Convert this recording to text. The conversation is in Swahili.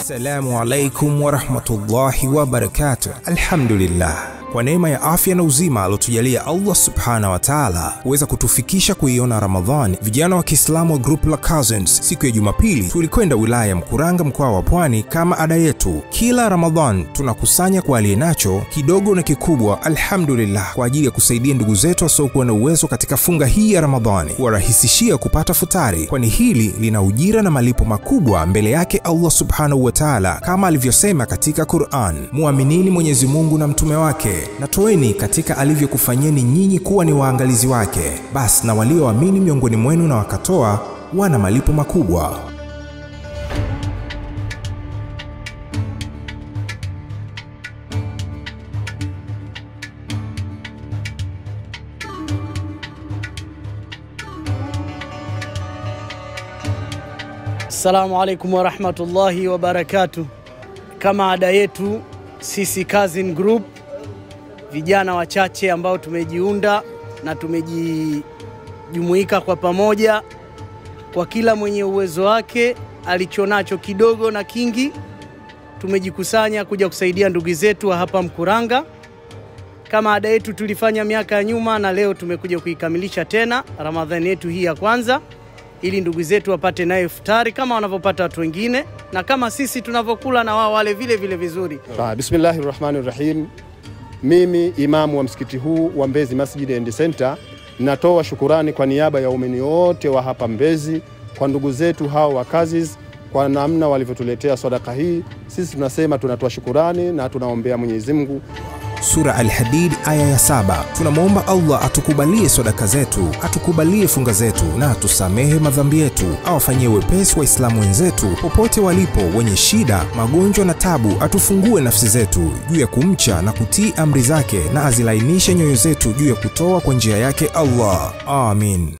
Assalamu alaikum warahmatullahi wabarakatuh. Alhamdulillah kwa neema ya afya na uzima aliotujalia Allah subhanahu wa taala huweza kutufikisha kuiona Ramadhani. Vijana wa Kiislamu wa grupu la Cousins, siku ya Jumapili tulikwenda wilaya ya Mkuranga, mkoa wa Pwani. Kama ada yetu, kila Ramadhan tunakusanya kwa aliye nacho kidogo na kikubwa, alhamdulillah, kwa ajili ya kusaidia ndugu zetu wasiokuwa na uwezo katika funga hii ya Ramadhani, kuwarahisishia kupata futari, kwani hili lina ujira na malipo makubwa mbele yake Allah subhanahu wa taala, kama alivyosema katika Quran, muaminini Mwenyezi Mungu na mtume wake na toeni katika alivyokufanyeni nyinyi kuwa ni waangalizi wake, basi na walioamini miongoni mwenu na wakatoa wana malipo makubwa. Assalamu alaikum warahmatullahi wabarakatuh. Kama ada yetu sisi Cousin Group vijana wachache ambao tumejiunda na tumejijumuika kwa pamoja, kwa kila mwenye uwezo wake alichonacho kidogo na kingi, tumejikusanya kuja kusaidia ndugu zetu wa hapa Mkuranga. Kama ada yetu tulifanya miaka ya nyuma, na leo tumekuja kuikamilisha tena Ramadhani yetu hii ya kwanza, ili ndugu zetu wapate nayo iftari kama wanavyopata watu wengine, na kama sisi tunavyokula na wao wale vile vile vizuri. Bismillahi rahmani rahim. Mimi imamu wa msikiti huu wa Mbezi Masjid and Center natoa shukurani kwa niaba ya waumini wote wa hapa Mbezi kwa ndugu zetu hao wa Cousins kwa namna walivyotuletea sadaka hii. Sisi tunasema tunatoa shukurani na tunaombea Mwenyezi Mungu Sura Al-Hadid aya ya saba. Tunamwomba Allah atukubalie sadaka zetu, atukubalie funga zetu na atusamehe madhambi yetu, awafanyie wepesi Waislamu wenzetu popote walipo, wenye shida, magonjwa na tabu, atufungue nafsi zetu juu ya kumcha na kutii amri zake, na azilainishe nyoyo zetu juu ya kutoa kwa njia yake Allah. Amin.